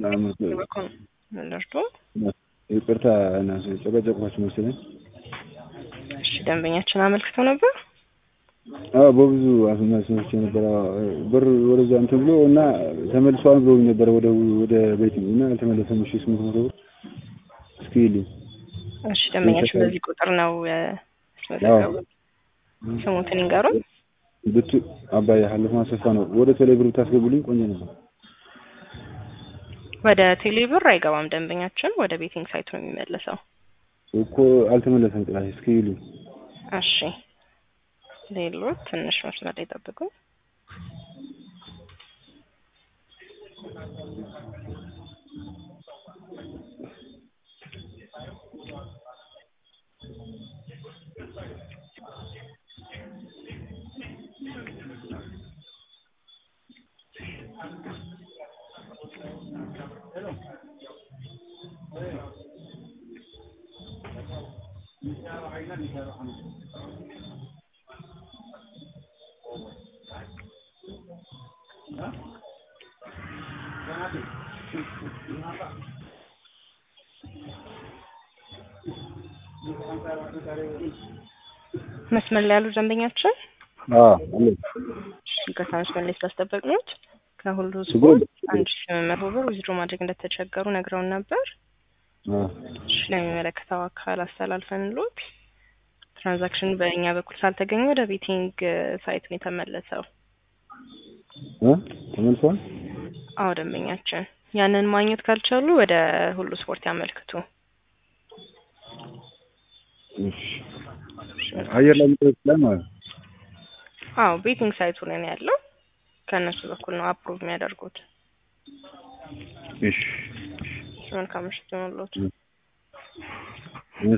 በኩል ልርዶ ይቅርታ እና ጨቀጨቅኳችሁ መሰለኝ። እሺ ደንበኛችን አመልክተው ነበር። አዎ በብዙ አስመስሎች የነበረ ብር ወደዛ እንትን ብሎ እና ተመልሷል ብሎ ነበረ ወደ ወደ ቤት እና አልተመለሰም። እሺ ስምንት መቶ ብር እስኪ ይልኝ። እሺ ደንበኛችን በዚህ ቁጥር ነው ያስመዘገቡት። ስሙትን ይንገሩን። ብቱ አባይ ሀለፍ ማሰፋ ነው። ወደ ቴሌ ብር ብታስገቡልኝ ቆንጆ ነበር። ወደ ቴሌ ብር አይገባም ደንበኛችን፣ ወደ ቤቲንግ ሳይቱ ነው የሚመለሰው። እኮ አልተመለሰም። ጥላት እስኪ ይልኝ። እሺ ሌሎች ትንሽ መስመር ላይ ጠብቁ። መስመር ላይ ያሉ ደንበኛችን አዎ አለ ይቅርታ መስመር ላይ ስላስጠበቅኖት ከሁሉ ችግር ስፖርት አንድ ሺ ስምንት መቶ ብር ዊዝድሮ ማድረግ እንደተቸገሩ ነግረውን ነበር። አዎ እሺ ለሚመለከተው አካል አስተላልፈንሎት ትራንዛክሽን በእኛ በኩል ሳልተገኘ ወደ ቤቲንግ ሳይት ነው የተመለሰው። እ ተመልሷል። አዎ ደንበኛችን ያንን ማግኘት ካልቻሉ ወደ ሁሉ ስፖርት ያመልክቱ። እሺ አየር ላይ የሚጠይቅ ላይ ማለት ነው። አዎ ቤቲንግ ሳይቱ ላይ ነው ያለው። ከእነሱ በኩል ነው አፕሩቭ የሚያደርጉት። እሺ መልካም ምሽት ይሁንልዎት።